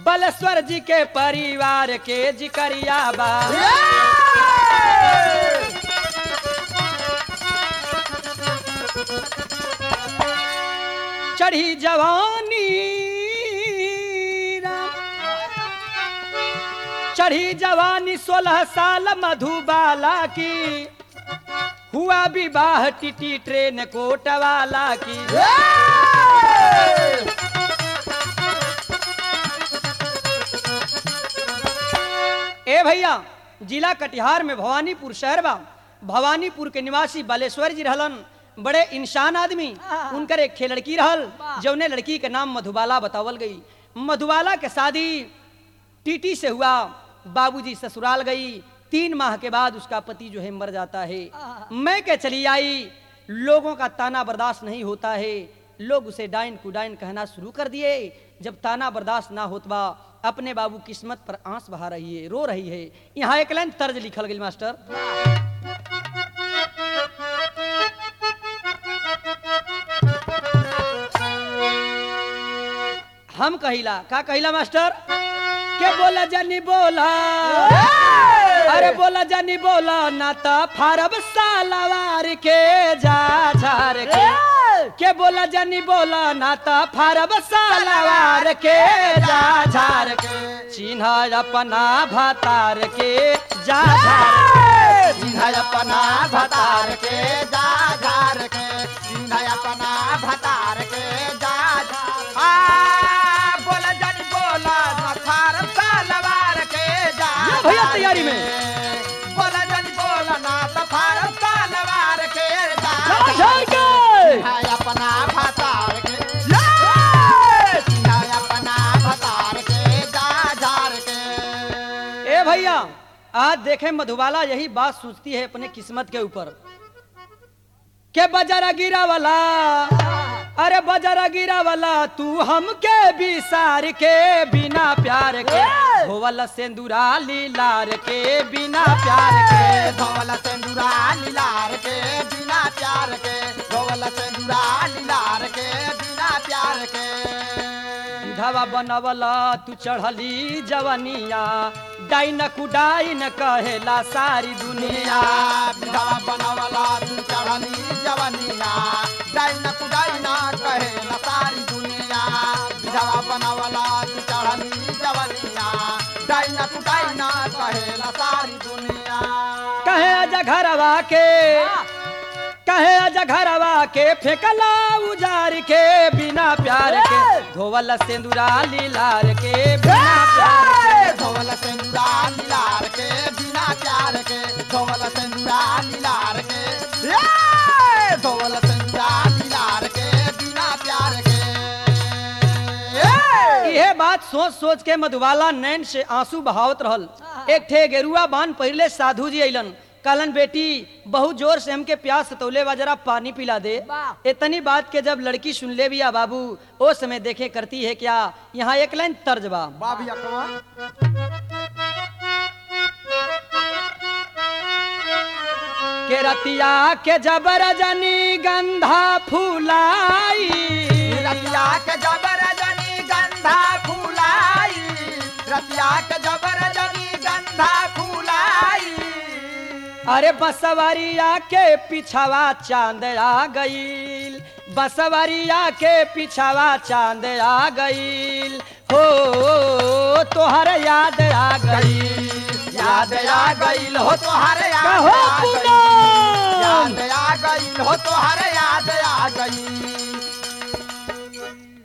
बलेश्वर जी के परिवार के जिकरिया बा चढ़ी जवानी राम। चढ़ी जवानी सोलह साल मधुबाला की हुआ विवाह टीटी ट्रेन कोटवाला की ए भैया जिला कटिहार में भवानीपुर शहर बा भवानीपुर के निवासी बालेश्वर जी रहलन बड़े इंसान आदमी उनकर एक खे लड़की रहल जौने लड़की के नाम मधुबाला बतावल गई मधुबाला के शादी टीटी से हुआ बाबूजी ससुराल गई तीन माह के बाद उसका पति जो है मर जाता है मैं के चली आई लोगों का ताना बर्दाश्त नहीं होता है लोग उसे डाइन कुडाइन कहना शुरू कर दिए जब ताना बर्दाश्त ना होतबा अपने बाबू किस्मत पर आंस बहा रही है रो रही है यहाँ एक लाइन तर्ज लिखल गई मास्टर हम कहिला का कहिला मास्टर के बोला जानी बोला अरे बोला जानी बोला ना तो फारब सालवार के जा झार के के बोला जानी बोला ना तो फारब सालवार के जा झार के चिन्ह अपना भतार के जा झार सिंहा अपना भतार के जा झार के सिंहा अपना भतार के जा झार आ बोला जन बोला नखार तलवार के जा ये भैया झार तैयारी के। में। बोला जन बोला ना तफार तलवार के जा जा झार के सिंहा अपना भतार के ले! सिंहा अपना भतार के जा झार के ए भैया आज देखे मधुबाला यही बात सोचती है अपने किस्मत के ऊपर के बजरा गिरा वाला अरे बजरा गिरा वाला तू हमके बिसार के बिना प्यार के होवल सेंदूरा लीलार के बिना प्यार के धोवल सेंदूरा लीलार के बिना प्यार के धोवल सेंदूरा लीलार के बिना प्यार के धवा बनवला तू चढ़ली जवनिया डाइन कुडाइन कहेला सारी दुनिया दुनिया विधवा बनवला तू चढ़नी जवनिया डाइन कुडाइना कहे सारी दुनिया विधवा बनवला तू चढ़नी जवनिया डाइन कुडाइना कहे सारी दुनिया कहे आजा घरवा के कहे आजा घरवा के फेंकला उजार के बिना प्यार के धोवल सेंदूरा लीलार के बिना प्यार के धोवल सेंदूरा लीलार के बिना प्यार के धोवल सेंदूरा लीलार के ए! धोवल सेंदूरा लीलार के बिना प्यार के ए! यह बात सोच सोच के मधुबाला नैन से आंसू बहावत रहल एक ठे गेरुआ बान पहले साधु जी अइलन कहलन बेटी बहुत जोर से हमके प्यास सतौले बा जरा पानी पिला दे इतनी बात के जब लड़की सुन ले बिया बाबू ओ समय देखे करती है क्या यहाँ एक लाइन तर्ज बा बाबी अकवा के रतिया के जबर जनी गंधा फूलाई रतिया के जबर जनी गंधा फूलाई रतिया के जबर जनी गंधा फूलाई अरे बसवरिया के पिछवा चांद आ गईल बसवरिया के पिछवा चांद आ गईल हो तोहर याद आ गईल याद आ गईल हो तोहर याद कहो आ गईल पूनम। याद आ गईल हो तोहर याद आ गईल